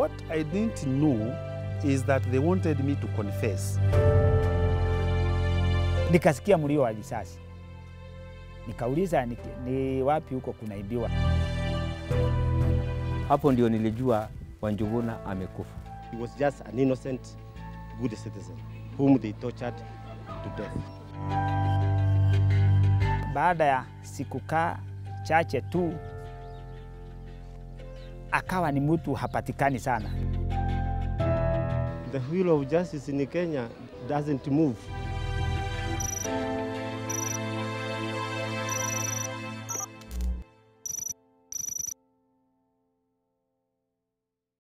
What I didn't know is that they wanted me to confess. Nikasikia mlio wa risasi, nikauliza ni, ni wapi huko kunaibiwa. Hapo ndio nilijua Wanjuguna amekufa. He was just an innocent, good citizen whom they tortured to death. Baada ya siku kaa chache tu akawa ni mtu hapatikani sana. The wheel of justice in Kenya doesn't move.